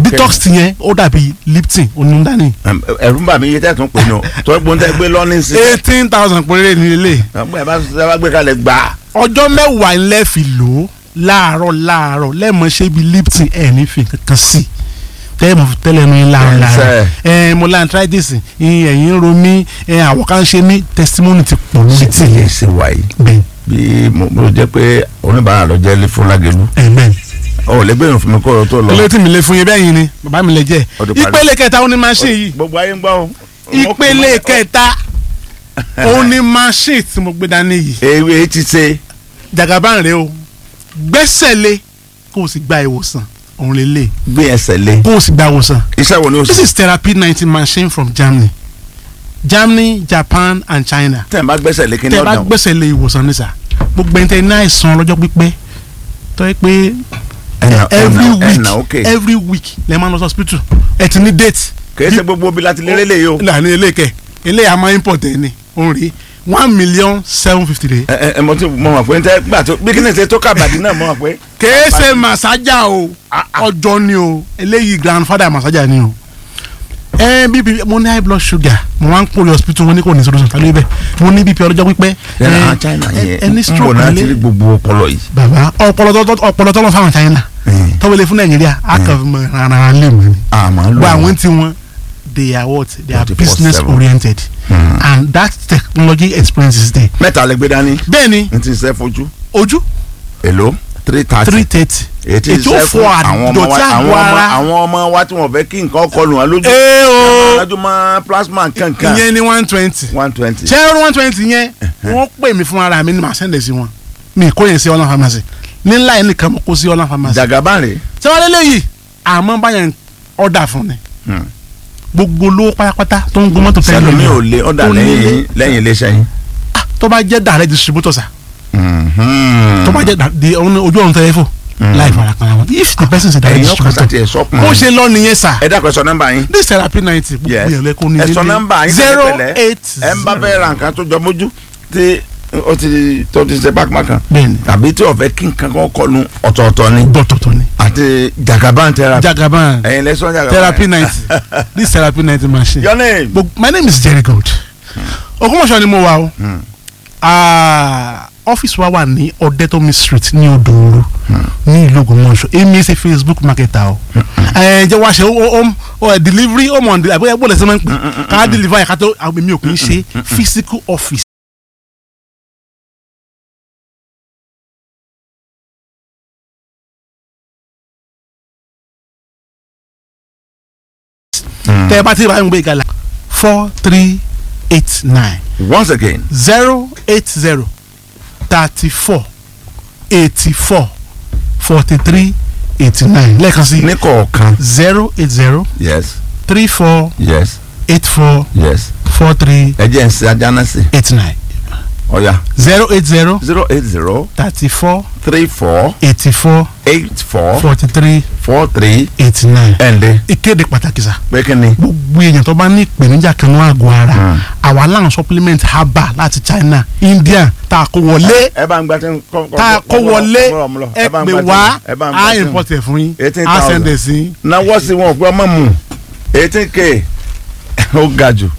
detox yẹn ó dàbí lipton onídàáni Ẹm, ẹ̀rù ń bà mí iye tẹ́ tún pè ní o torí pé ń tẹ́ gbé lọ́ní sí. eighteen thousand péré ní ilé ẹgbẹ́ ẹ bá ṣe bá gbé kalẹ̀ gbà á. ọjọ́ mẹ́wàá ńlẹ́ fi lò ó láàárọ̀ láàárọ̀ lẹ́ẹ̀mọ́ ṣe bí lipton ẹ̀ ní fi kankan sí tẹ́lẹ̀ mọ̀ tẹ́lẹ̀ nu yín láàárọ̀ láàárọ̀ ẹ̀ mo la arthritis ìyìn ẹ̀yìn ń ro mí ẹ̀ àwọ̀ kan ṣe mí testimony ti pọ̀ lórí ṣe tìlẹ̀ ṣe wáyé bẹ́ẹ̀ bí mo mo jẹ́ pé oníbàárà lọ jẹ́ fúnlágẹ̀lú ẹ̀ bẹ́ẹ̀ ọ̀ lẹ́gbẹ̀rún fún mi kó o tó lọ. ilé tí mi lè fún yín bẹ́ẹ̀ yín ni bàbá mi lè jẹ́ Ó ti parí. ìpele kẹta ó ní machine yìí gbogbo ayé ń gbọ́ o. ìpele kẹta ó ní machine tí mo gbé dání yìí ewé ti ṣe jagaban rẹ o gbẹ́sẹ̀ lé kó o sì gba ìwòsàn òun lè lè gbé ẹsẹ̀ lé kó o sì gba ìwòsàn iṣẹ́ wo ni o this ṣe. is therapy nineteen machine from Germany Germany Japan and China tẹ̀ ń bá gbẹ́sẹ̀ lé kí ni tẹ́ bá ọ̀dàn. gbẹ́sẹ̀ lé ìwòsàn ní sà gbogbo ẹni tẹ́ ní àìsàn ọlọ́jọ́ pípẹ́ tó yẹ pé ẹ̀nà every ẹ̀nà week ẹ̀nà òkè every week lè máa lọ sí hospital ẹ ti ní date kìí ṣe gbogbo bí láti lérè lè yìí o. ìlànà eléyìí eléyìí a máa import ẹ ní òun rí one million seven fifty rẹ̀ ẹ ẹ ẹ mo ti mọ mọ pé n tẹ gbà tó bí kí ni ṣe tó kàbàdì náà mọ mọ pé. kèé ṣe màsájà o ọjọ́ ni o eléyìí grandfather màsájà ni o ẹ bíbí mo ní high blood sugar mo máa ń kórè hospital wọn ní kò ní solution tàbí bẹ́ẹ̀ mo ní bp ọlọ́jọ́ pípẹ́ ẹ ẹ, àwọn China ẹ- yẹn ẹni ń bọ̀ stroke náà ti rí lé gbogbo ọpọlọ yìí. bàbá ọpọlọ tó ọpọlọ tó lọ fáwọn China Mm. tọ́wọ́lé fún Nàìjíríà a kàn fi mọ rárá lè mọ́ ni àmọ́ ló gba àwọn tí wọn they are what they are 24/7. business oriented Mm. and that technology experience is there mẹ́ta lè gbé dání bẹ́ẹ̀ ni n ti ṣe fojú ojú èlò three thirty. three thirty ètí ètò iṣẹ́ fọ fún àwọn ọmọ wa àdọ̀tí àwọn àgọ́ ọmọ ara àwọn ọmọ wa tí wọ́n fẹ́ kí nǹkan kọlù wọn lójú. ee o lójú mọ́ plasma kankan. ìyẹn ni one twenty one twenty. ṣé one twenty yẹn wọ́n pè mí fún ara mi ni màá sẹ́ndẹ̀ sí wọn mi kò yẹn sí ọlọ́run pharmacy nílá yẹn nìkan mo kó sí ọlọ́run pharmacy jagaban rè. ṣé wọ́n lélẹ̀ yìí àmọ́ báyẹn ọ̀dà fún ni Hmm. gbogbo olówó pátápátá tó ń gun mọ́tò fẹ́ sẹ́nu mi lómi ò lé ọ̀dà Ó nílé. lẹ́yìn lẹ́yìn iléeṣẹ́ yín. tó bá jẹ́ direct distributor sa Mhm. tó bá jẹ́ da- di ọ̀nà ojú ọ̀run tẹ́lẹ̀ fò láì fara kan àwọn if the person is a direct ẹ̀yin ọkọ̀ distributor sàtì ẹ̀ sọ́kùn. bó ṣe lọ nìyẹn sà ẹ dákun ẹ sọ nọ́mbà yín. this therapy ninety gbogbo Yes. yẹn lẹ́kọ̀ọ́ ní ẹ sọ nọ́mbà yín zero pẹ̀lẹ́pẹ̀lẹ́. eight ẹ ń bá fẹ́ ra nǹkan tó jọ mójú tí ó ti tó ti ṣe pápá kan. bẹ́ẹ̀ni tàbí tí ó fẹ́ kí nǹkan kan kọlu ọ̀tọ̀ọ̀tọ̀ ni. dọ́tọ̀tọ̀ ni àti jagaban therapy. jagaban ẹ̀yin lẹ́sọ̀ jagaban. therapy ninety this therapy ninety machine your name. Gbogbo- my name is Jerry Gold Ògbómọ̀ṣọ́ ni mo wà o Hmm. Ah, ọ́fíìsì wa wà ní Ọ̀dẹ́tọ́mi street ní Odòoru ní ìlú Ògbómọ̀ṣọ́ èmi ṣe Facebook marketer o ẹ jẹ́ wá ṣe home home delivery home on delivery bóyá lẹ́sẹ̀ máa ń pè ká deliver ẹ̀ka tó àwọn èmi ò kì í ṣe physical office. tẹ́ ẹ bá ti bá ń gbé ìgalà four three eight nine once again. zero eight zero thirty four eighty four forty three eighty nine lẹ́ẹ̀kan sí ní kọ̀ọ̀kan. zero eight zero yes three four yes eight four yes. four three ẹ jẹ́ ń ṣe ajá sí. eight nine ọ̀ya zero eight zero zero eight zero thirty four three four eighty four eight four forty three four three eighty nine. ẹ̀ǹdẹ̀ ìkéde pàtàkì sá pé kí ni. gbogbo èèyàn tó bá ní ìpèníjà kan ní àgọ́ ara Hmm. àwa láwọn supplement herbal láti China India tá a kó wọlé ẹ bá ń gba tí ń kọ́ tá a kó wọlé ẹ pè wá á ẹ import ẹ̀ fún yín eighteen á thousand. send ẹ̀ sí. náwó sí wọn pé ọmọ mu eighteen k ó ga jù